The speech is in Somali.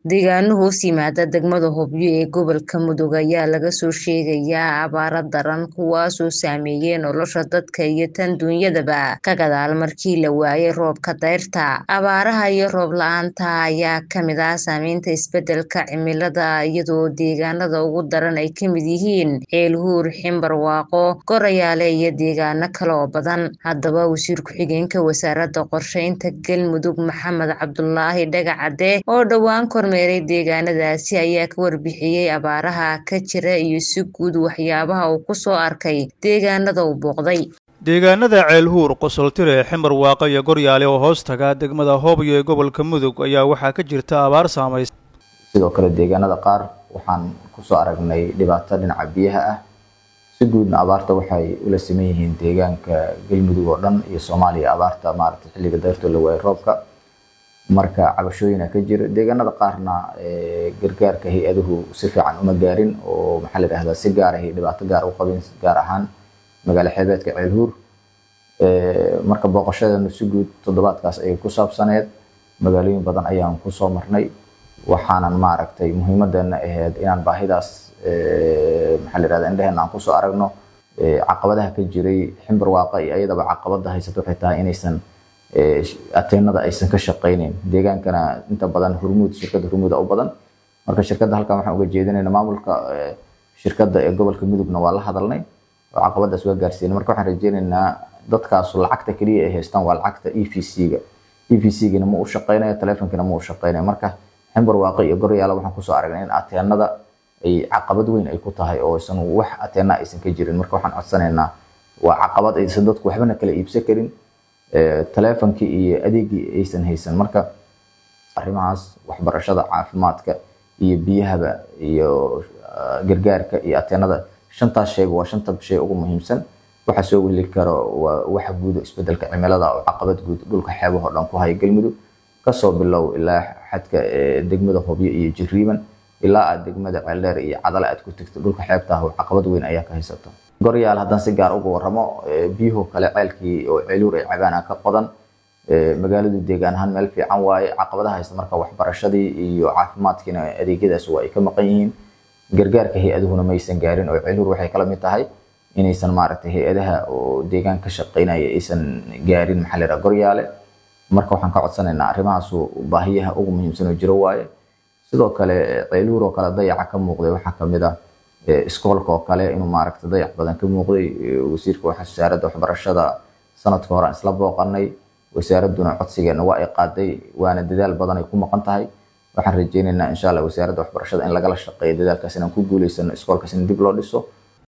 deegaano hoos yimaada degmada hobyo ee gobolka mudug ayaa laga soo sheegayaa abaaro daran kuwaasoo saameeyey nolosha dadka iyo tan duunyadaba ka gadaal markii la waayay roobka dayrta abaaraha iyo roob la-aanta ayaa kamid ah saameynta isbedelka cimilada iyadoo deegaanada ugu daran ay kamid yihiin ceelhuur ximbarwaaqo gorayaale iyo deegaano kale oo badan haddaba wasiir ku-xigeenka wasaaradda qorsheynta galmudug maxamed cabdulaahi dhagacade oo dhowaan kormeeray deegaanadaasi ayaa ka warbixiyey abaaraha ka jira iyo si guud waxyaabaha uu ku soo arkay deegaanada uu booqday deegaanada ceelhuur qosoltire ximbar waaqo iyo goryaale oo hoos taga degmada hoobyo ee gobolka mudug ayaa waxaa ka jirta abaar saamaysa sidoo kale deegaanada qaar waxaan kusoo aragnay dhibaato dhinaca biyaha ah si guudna abaarta waxay ula siman yihiin deegaanka galmudug oo dhan iyo soomaaliya abaarta maaragtay xilliga dayrtoo la waayay roobka marka cabashooyina ka jira deegaanada qaarna gargaarka hay-aduhu si fiican uma gaarin oo maxaa la yidhahdaa si gaar ahay dhibaato gaar u qabin gaar ahaan magaalo xeebeedka ceelhuur marka booqashadeenu si guud toddobaadkaas ayay ku saabsaneed magaalooyin badan ayaan kusoo marnay waxaanan maaragtay muhiimadeena ahayd inaan baahidaas maxaa la yidhahdaa indheheena aan kusoo aragno caqabadaha ka jiray ximbar waaqa iyo ayadaba caqabada haysato waxay tahay inaysan ateenada aysan ka shaqayneyn deegaankana inta badan hurmuud shirkadda hurmuuda u badan marka shirkadda halkan waxaan uga jeedinayna maamulka shirkadda ee gobolka mudugna waa la hadalnay oo caqabadaas waa gaarsiinay marka waxaan rajeynaynaa dadkaasu lacagta keliya ay haystaan waa lacagta e v c-ga e v c-gana ma u shaqaynayo teleefonkana ma u shaqaynayo marka ximbar waaqi iyo goryaala waxaan kusoo aragnay in ateenada ay caqabad weyn ay ku tahay oo aysan wax ateena aysan ka jirin marka waxaan codsanaynaa waa caqabad aysan dadku waxbana kala iibsan karin teleefonkii iyo adeegii aysan haysan marka arrimahaas waxbarashada caafimaadka iyo biyahaba iyo gargaarka iyo ateenada shantaas shayba waa shanta shay ugu muhiimsan waxa soo weli karo waa waxa guud isbedelka cimilada oo caqabad guud dhulka xeebaha oo dhan ku haya galmudug kasoo bilow ilaa xadka degmada hobyo iyo jiriiban ilaa aad degmada ceeldheer iyo cadale aad ku tegto dhulka xeebta ah oo caqabad weyn ayaa ka haysato goryaal haddaan si gaar uga warramo biyuhu kale ceelkii oo ceeluur ay cabaana ka qodan magaaladu deegaan ahaan meel fiican waaye caqabadaha haysta marka waxbarashadii iyo caafimaadkiina adeegyadaas waa ay ka maqan yihiin gargaarka hay-aduhuna maysan gaarin oo ceeluur waxay kala mid tahay inaysan maaragtay hay-adaha oo deegaan ka shaqaynaya aysan gaarin maxaa la yidhaha goryaale marka waxaan ka codsanaynaa arrimahaasu baahiyaha ugu muhiimsan oo jiro waaye sidoo kale ceeluur oo kale dayaca ka muuqday waxaa kamid ah iskoolka oo kale inuu maaragtay dayac badan ka muuqday wasiirka wasaaradda waxbarashada sanadka hore aan isla booqanay wasaaraduna codsigeena waa ay qaaday waana dadaal badan ay ku maqan tahay waxaan rajeynaynaa insha allah wasaaradda waxbarashada in lagala shaqeeyo dadaalkaas inaan ku guuleysano iskoolkaas in dib loo dhiso